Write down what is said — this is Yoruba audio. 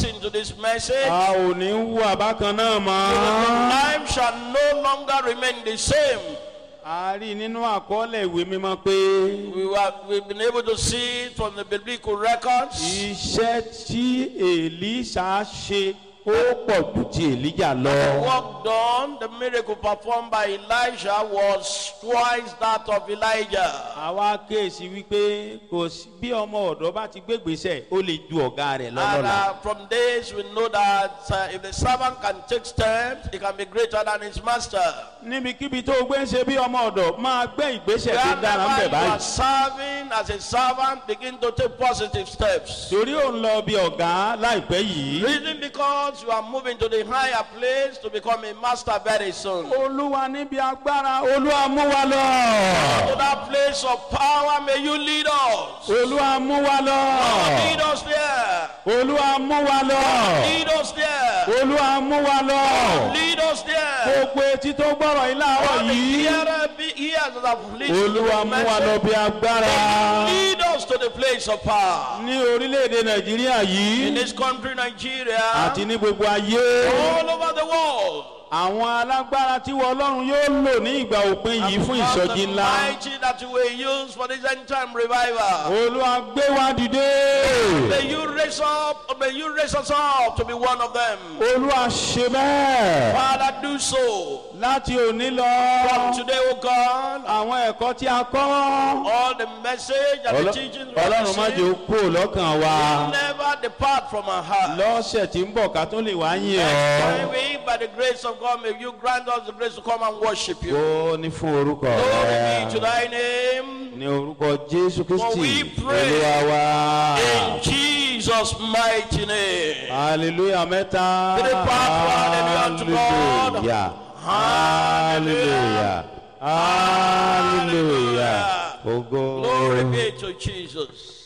listen to this message, a ò ní wú àbákan náà mọ́. life shall no longer remain the same. a rí i nínú àkọọ́lẹ̀ ìwé mímọ́ pé We were, we've been able to see it from the biblical records. iṣẹ́ tí èlíṣà ṣe ó pọ̀ jù ti èlíjà lọ. The work done, the miracle performed by Elijah was twice that of Elijah. àwa kéèsì wípé kò sí bí ọmọ ọ̀dọ́ bá ti gbégbèsè ó lè ju ọ̀gá rẹ̀ And lọ́lọ́la. uh, from this, we know that uh, if the servant can take steps, he can be greater than his master. níbikíbi tó o gbé ń ṣe bí ọmọ ọ̀dọ̀ máa gbé ìgbésẹ̀ tó dára ń Wherever bẹ̀ you are báyìí. serving as a servant, begin to take positive steps. torí ò ń lọ bí ọ̀gá láìpẹ́ yìí. Reason because you are moving to the higher place to become a master very soon. To olúwa níbi agbára olúwa mú wa lọ. that place of power, may you lead us. olúwa mú wa lọ. Lead us there. olúwa mú wa lọ. Lead us there. olúwa mú wa lọ. Lead us there. gbogbo etí tó gbọ́rọ̀ yìí láàárọ̀ All the yìí. hearer be- ears that have listened to olúwa the mú wa lọ message, bí agbára. lead us to the place of power. ní orílẹ̀-èdè nàìjíríà In yìí this country, Nigeria, àti ní gbogbo ayé. all over the world. àwọn alágbára tí wọ́n ọlọ́run yóò lò ní ìgbà òpin yìí fún Because ìsọjí the ńlá. mighty that you will use for this end time revival. olúwa gbé wa dìde. May you raise up, may you raise us up to be one of them. olúwa ṣe bẹ́ẹ̀. Father, do so. láti òní From lọ. today, O God, àwọn ẹ̀kọ́ tí a kọ́. all the message and the teachings we have ọlọ́run má jẹ́ ó received kú lọ́kàn wa. never depart from our heart. lọ́sẹ̀ tí ń bọ̀ ká tó lè wá yìn Next time ọ́. we, by the grace of God, may you grant us the grace to come and worship you. ó ní fún orúkọ Glory be to rẹ̀. thy name. ní orúkọ jésù kristi we pray olúwa wa. In Jesus' mighty name. hallelujah mẹ́ta. Three part, hallelujah unto God. hallelujah. hallelujah. hallelujah. Glory ogo. be to Jesus.